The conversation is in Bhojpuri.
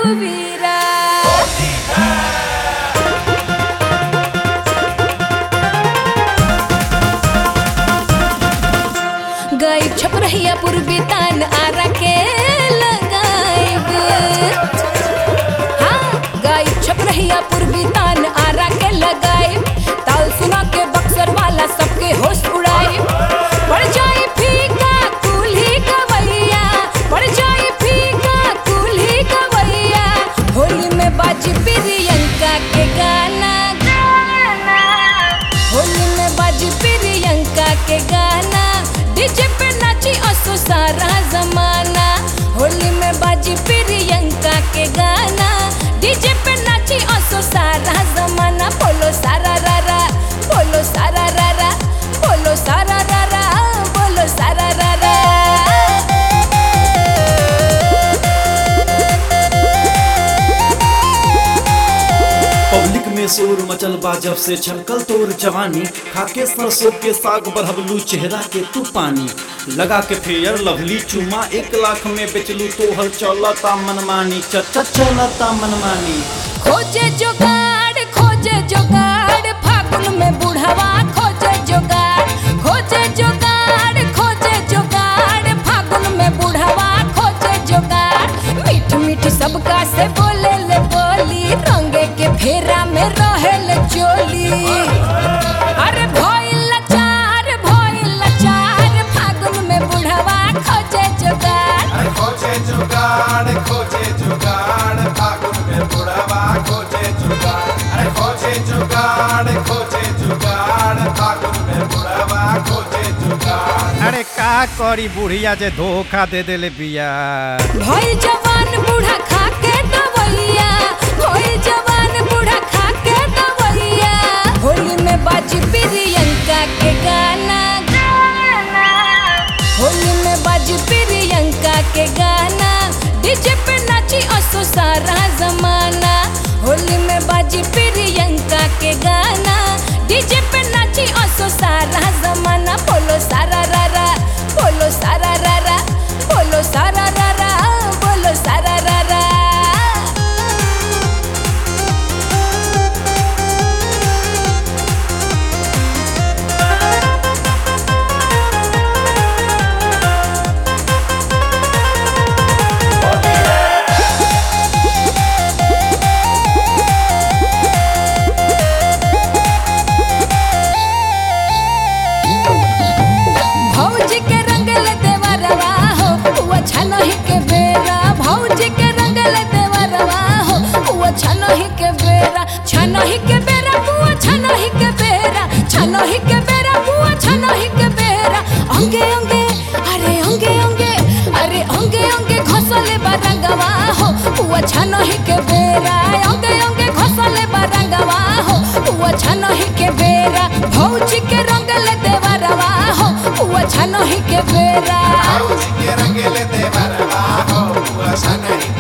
रघुवीरा गई छप रहिया पूर्वी तान आरा के लगाइब हाँ गई छप रहिया पूर्वी तान आरा के लगाइब ताल सुना के बक्सर वाला सबके होश उड़ाइब पड़ जाई फीका कुल्ही गवैया पड़ जाई फीका कुल्ही गवैया होली में बाजी प्रियंका के गाना होली में बाजी प्रियंका के गाना डीजे पे नाची असो सारा जमाना होली में बाजी प्रियंका के गाना डीजे पे नाची असो सारा जमाना बोलो सारा रारा बोलो सारा रारा बोलो सारा रारा बोलो सारा रारा पब्लिक में शोर मचल बा जब से छलकल तोर जवानी खाके सरसों के साग बढ़बलू चेहरा के तू पानी लगा के फेयर लवली चुमा एक लाख में बेचलू तोहर चलता मनमानी चचा चलता मनमानी खोजे जुगाड़ खोजे जुगाड़ फागुन में बुढ़वा खोजे जुगाड़ खोजे जुगाड़ खोजे जुगाड़ फागुन में बुढ़वा खोजे जुगाड़ मीठ मीठ सबका से बोले ले बोली रंगे के फेरा में रहे ले चोली अरे भइल लाचार भइल लाचार फागुन में बुढ़वा खोजे जुगाड़ खोजे जुगाड़ खोजे जुगाड़ फागुन में बुढ़वा खोजे जुगाड़ अरे खोजे जुगाड़ खोजे जुगाड़ फागुन में बुढ़वा खोजे जुगाड़ अरे का करी बुढ़िया जे धोखा दे देले बिया भई जवान बूढ़ा खा के दवैया भई जवान बूढ़ा खा के दवैया होली में बाजी प्रियंका के गाना होली में बाजी प्रियंका के गाना डीजे पे नाची असो सारा जमाना होली में बाजी प्रियंका के गाना डीजे पे नाची असो सारा जमाना बोलो सारा रारा बोलो सारा रारा बोलो सारा रारा बोलो सारा रारा भौजी के रंगल देवरवा हो हुआ छनही के बेरा भौजी के रंगल देवरवा हो हुआ छनही के बेरा छनही के बेरा हुआ छनही के बेरा छनही के बेरा हुआ छनही के बेरा अंगे अंगे अरे अंगे अंगे अरे अंगे अंगे घसले बरंगवा हो हुआ छनही के बेरा अंगे अंगे घसले बरंगवा हो हुआ छनही के बेरा भौजी के रंगल देवरवा हो हुआ छनही के बेरा के रंगेले देवरवा हो हुआ सनही